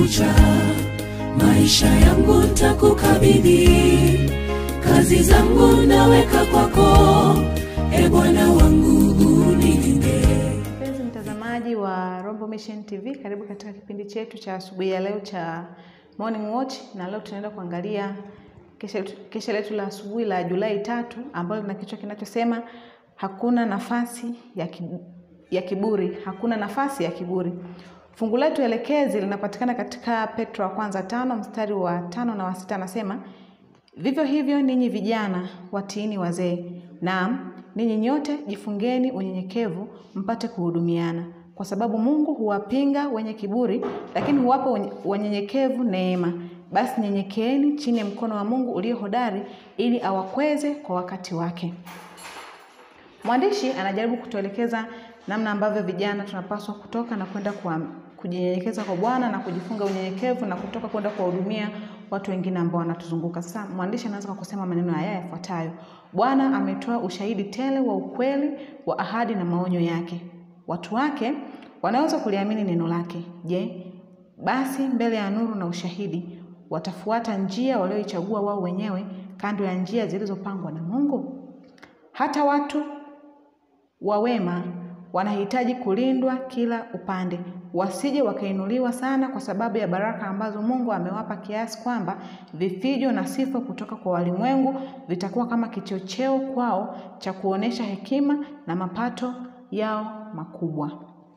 kucha, maisha yangu takukabidhi, kazi zangu naweka kwako, e Bwana wangu unilinde. Mpenzi mtazamaji wa Rombo Mission TV, karibu katika kipindi chetu cha asubuhi ya leo cha Morning Watch, na leo tunaenda kuangalia kesha letu- kesha letu la asubuhi la Julai tatu ambalo lina kichwa kinachosema hakuna nafasi ya, kibu, ya kiburi, hakuna nafasi ya kiburi. Fungu letu elekezi linapatikana katika Petro wa kwanza tano mstari wa tano na wa sita anasema Vivyo hivyo ninyi vijana watiini wazee, naam ninyi nyote jifungeni unyenyekevu, mpate kuhudumiana, kwa sababu Mungu huwapinga wenye kiburi, lakini huwapa wenye- wanyenyekevu neema. Basi nyenyekeeni chini ya mkono wa Mungu ulio hodari, ili awakweze kwa wakati wake. Mwandishi anajaribu kutuelekeza namna ambavyo vijana tunapaswa kutoka na kwenda kwa kujinyenyekeza kwa Bwana na kujifunga unyenyekevu na kutoka kwenda kuwahudumia watu wengine ambao wanatuzunguka. Sasa mwandishi anaanza kwa kusema maneno haya yafuatayo: Bwana ametoa ushahidi tele wa ukweli wa ahadi na maonyo yake. Watu wake wanaweza kuliamini neno lake. Je, basi mbele ya nuru na ushahidi watafuata njia walioichagua wao wenyewe kando ya njia zilizopangwa na Mungu? Hata watu wa wema wanahitaji kulindwa kila upande, wasije wakainuliwa sana kwa sababu ya baraka ambazo Mungu amewapa, kiasi kwamba vifijo na sifa kutoka kwa walimwengu vitakuwa kama kichocheo kwao cha kuonesha hekima na mapato yao makubwa.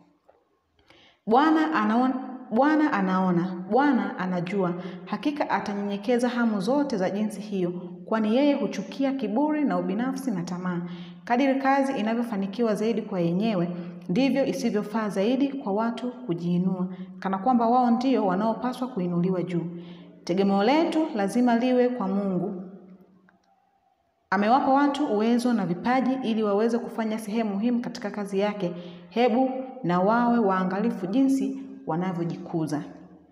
Bwana anaona, Bwana anaona, Bwana anajua. Hakika atanyenyekeza hamu zote za jinsi hiyo, kwani yeye huchukia kiburi na ubinafsi na tamaa. Kadiri kazi inavyofanikiwa zaidi kwa yenyewe, ndivyo isivyofaa zaidi kwa watu kujiinua, kana kwamba wao ndio wanaopaswa kuinuliwa juu. Tegemeo letu lazima liwe kwa Mungu Amewapa watu uwezo na vipaji ili waweze kufanya sehemu muhimu katika kazi yake. Hebu na wawe waangalifu jinsi wanavyojikuza.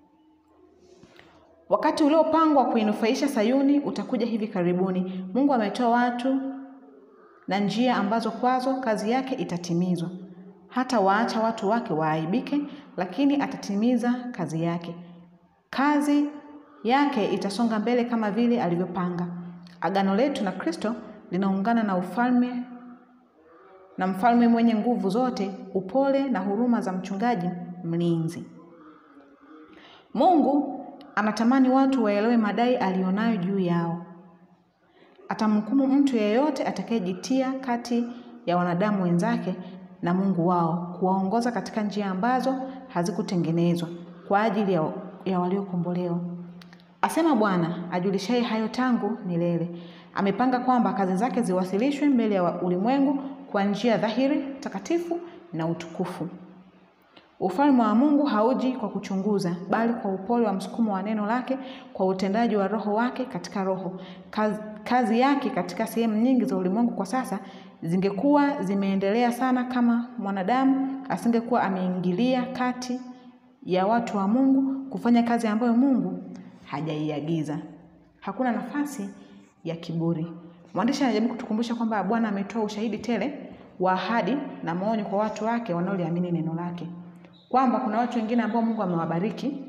Wakati uliopangwa kuinufaisha Sayuni utakuja hivi karibuni. Mungu ametoa watu na njia ambazo kwazo kazi yake itatimizwa. Hata waacha watu wake waaibike, lakini atatimiza kazi yake. Kazi yake itasonga mbele kama vile alivyopanga. Agano letu na Kristo linaungana na ufalme na mfalme mwenye nguvu zote, upole na huruma za mchungaji mlinzi. Mungu anatamani watu waelewe madai alionayo juu yao. Atamhukumu mtu yeyote atakayejitia kati ya wanadamu wenzake na Mungu wao, kuwaongoza katika njia ambazo hazikutengenezwa kwa ajili ya, ya waliokombolewa. Asema Bwana ajulishaye hayo tangu milele. Amepanga kwamba kazi zake ziwasilishwe mbele ya ulimwengu kwa njia dhahiri, takatifu na utukufu. Ufalme wa Mungu hauji kwa kuchunguza, bali kwa upole wa msukumo wa neno lake, kwa utendaji wa Roho wake katika Roho. Kazi, kazi yake katika sehemu nyingi za ulimwengu kwa sasa zingekuwa zimeendelea sana kama mwanadamu asingekuwa ameingilia kati ya watu wa Mungu kufanya kazi ambayo Mungu hajaiagiza. Hakuna nafasi ya kiburi. Mwandishi anajaribu kutukumbusha kwamba Bwana ametoa ushahidi tele wa ahadi na maonyo kwa watu wake wanaoliamini neno lake, kwamba kuna watu wengine ambao Mungu amewabariki,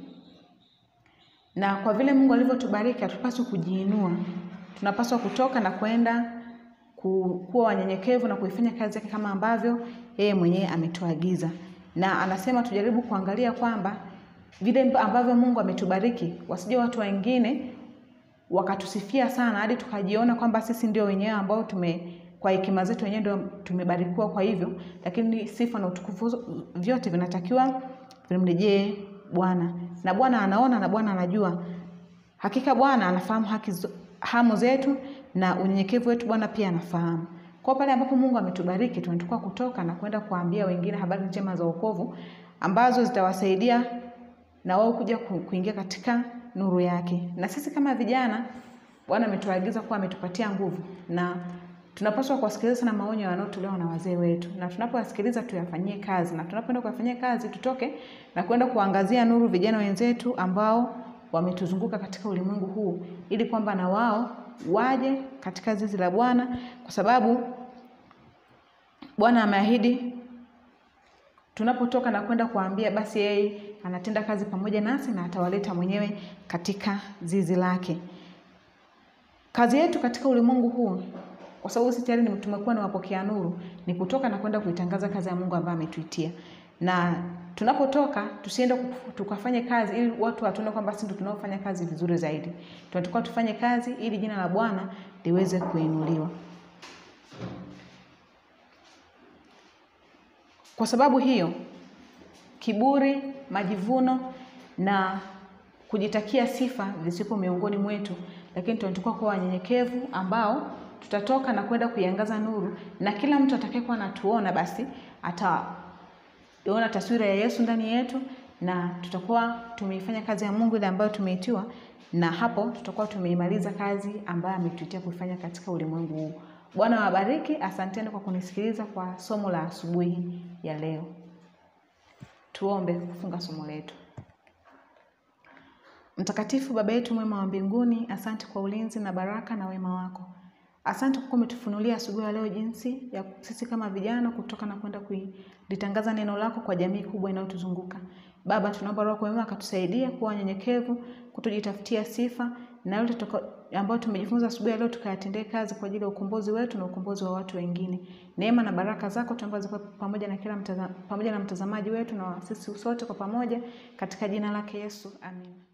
na kwa vile Mungu alivyotubariki hatupaswi kujiinua. Tunapaswa kutoka na kwenda ku- kuwa wanyenyekevu na kuifanya kazi yake kama ambavyo yeye mwenyewe ametuagiza, na anasema tujaribu kuangalia kwamba vile ambavyo Mungu ametubariki, wasije watu wengine wakatusifia sana hadi tukajiona kwamba sisi ndio wenyewe ambao tume kwa hekima zetu wenyewe ndio tumebarikiwa kwa hivyo, lakini sifa na utukufu vyote vinatakiwa vimrejee Bwana, na Bwana anaona na Bwana anajua. Hakika Bwana anafahamu haki zo- hamu zetu na unyenyekevu wetu, Bwana pia anafahamu. Kwa pale ambapo Mungu ametubariki, tunatakiwa kutoka na kwenda kuambia wengine habari njema za wokovu ambazo zitawasaidia na wao kuja ku- kuingia katika nuru yake. Na sisi kama vijana, Bwana ametuagiza kuwa ametupatia nguvu na tunapaswa kuwasikiliza sana maonyo yanayotolewa na wazee wetu, na tunapowasikiliza tuyafanyie kazi, na tunapoenda kuyafanyia kazi tutoke na kwenda kuangazia nuru vijana wenzetu ambao wametuzunguka katika ulimwengu huu, ili kwamba na wao waje katika zizi la Bwana, kwa sababu Bwana ameahidi tunapotoka na kwenda kuambia, basi yeye anatenda kazi pamoja nasi na atawaleta mwenyewe katika zizi lake. Kazi yetu katika ulimwengu huu, kwa sababu sisi tayari tumekuwa ni wapokea nuru, ni kutoka na kwenda kuitangaza kazi ya Mungu ambayo ametuitia, na tunapotoka tusiende tukafanye kazi ili watu watuone kwamba sisi ndio tunaofanya kazi vizuri zaidi. Tunatakiwa tufanye kazi ili jina la Bwana liweze kuinuliwa. Kwa sababu hiyo, kiburi, majivuno na kujitakia sifa visipo miongoni mwetu, lakini tunatakiwa kuwa wanyenyekevu ambao tutatoka na kwenda kuiangaza nuru, na kila mtu atakayekuwa anatuona basi ataona taswira ya Yesu ndani yetu, na tutakuwa tumeifanya kazi ya Mungu ile ambayo tumeitiwa, na hapo tutakuwa tumeimaliza kazi ambayo ametuitia kuifanya katika ulimwengu huu. Bwana wabariki. Asanteni kwa kunisikiliza kwa somo la asubuhi ya leo. Tuombe kufunga somo letu. Mtakatifu Baba yetu mwema wa mbinguni, asante kwa ulinzi na baraka na wema wako. Asante kwa umetufunulia asubuhi ya leo jinsi ya sisi kama vijana kutoka na kwenda kulitangaza neno lako kwa jamii kubwa inayotuzunguka. Baba, tunaomba Roho mwema akatusaidia kuwa wanyenyekevu, kutojitafutia sifa na yote ambayo tumejifunza asubuhi ya leo tukayatendee kazi kwa ajili ya ukombozi wetu na ukombozi wa watu wengine. Neema na baraka zako tuomba zikuwe pamoja na kila mtazam, pamoja na mtazamaji wetu na sisi sote kwa pamoja katika jina lake Yesu. Amen.